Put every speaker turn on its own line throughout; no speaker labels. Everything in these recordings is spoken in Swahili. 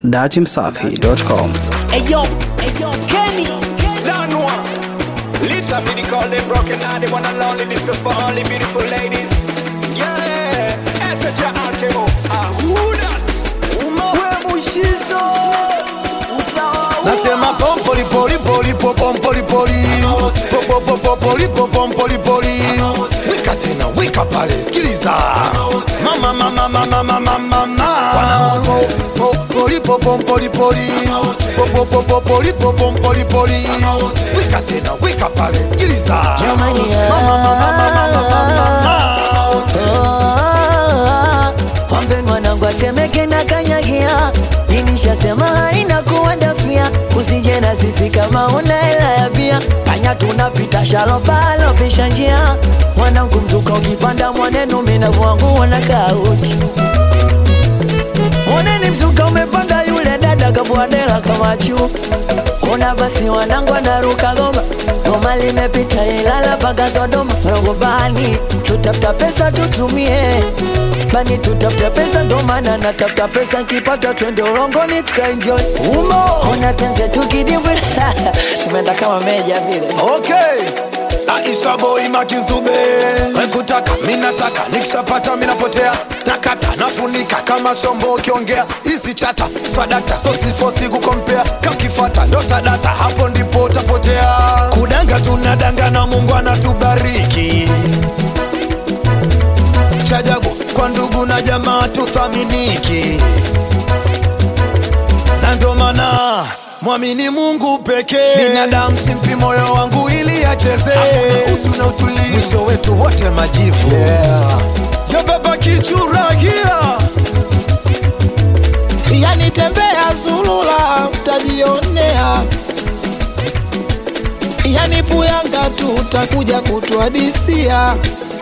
datimsafi.com.
Ayo, ayo, Kenny.
Don't know. Literally they call them broken heart. They wanna lonely. This is for only beautiful ladies. Yeah. S-H-R-K-O. Ah, who that? Uma.
Nasema pompoli poli poli po pompoli poli po po po po poli po pompoli poli wika tena wika pale sikiliza mama mama mama mama mama po poli po pompoli poli po po po po poli po pompoli poli wika tena wika pale sikiliza
Jamani,
mama mama mama mama mama
Ah, Kwambe mwanangu atemeke na kanyagia jinishasema haina kuwadafia usije na sisi kama una hela ya bia panya tunapita shalopalo pisha njia mwanangu mzuka ukipanda mwanenu minavwangu na kauchi Moneni mzuka umepanda yule dada kabwadela kama juu Kuna basi wanangu anaruka goma Goma limepita Ilala mpaka Sodoma Rogo bani tutafuta pesa tutumie Bani tutafuta pesa ndo maana natafuta pesa nkipata twende ulongoni tukaenjoy
umo
Ona tenze tukidibwe Tumeenda kama meja vile
Okay. Aisha boy makizube wekutaka minataka nikishapata minapotea nakata nafunika kama shombo ukiongea hizi chata swadakta sosifosi kukompea kakifata ndotadata hapo ndipo utapotea kudanga tunadanga na mungu anatubariki chajabu kwa ndugu na jamaa tuthaminiki na ndo maana mwamini Mungu pekee. Binadamu simpi moyo wangu ili acheze, utu na utulivu, mwisho wetu wote majivu. Yeah. Ya baba kichuragia
yani tembea zulula utajionea yani puyanga tu utakuja kutuadisia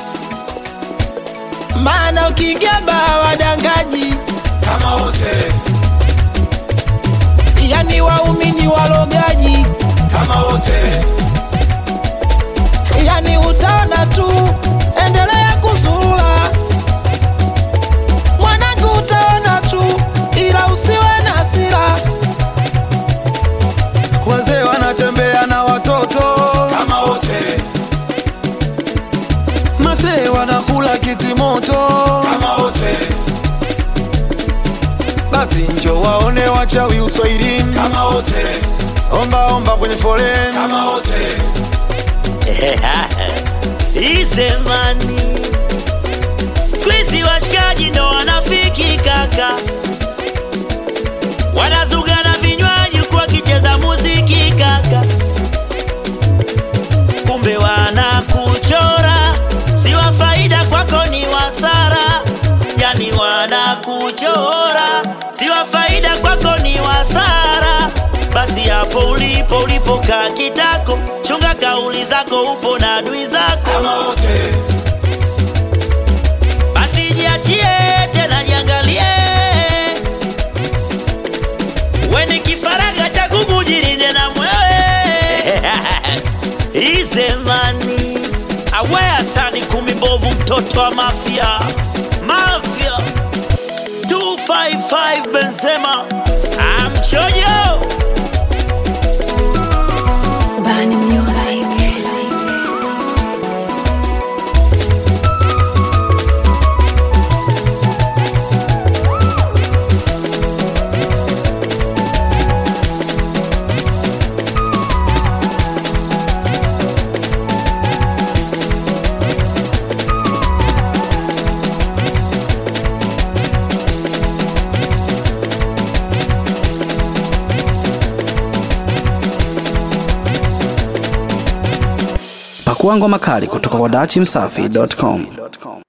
maana ukiingia baa wadangaji
kama wote,
yani waumini walogaji
kama wote,
yani utaona tu endelea kuzurula mwanangu utaona tu ila usiwe na hasira
wazee wanatembea na watoto kama wote, masee wanakula kitimoto kama wote, basi njo waone wachawi uswahilini kama wote, omba omba kwenye foleni kama wote.
Isemani kwizi washikaji ndo wanafiki kaka, wanazuga na vinywaji huku wakicheza muziki kaka, kumbe wanakuchora, si wa faida kwako ni wasara, yani wanakuchora, si wa faida kwako ni wasara. Basi hapo ulipo ulipokaa kitako, chunga kauli zako, upo na adui zako
kama wote
basi jiachie tena jiangalie weni kifaraga cha kukujirinde na mwewe izemani awea sani kumi mbovu mtoto wa mafya mafya 255 benzema amchojo
Bani Music.
Pakua ngoma kali kutoka kwa datimsafi.com.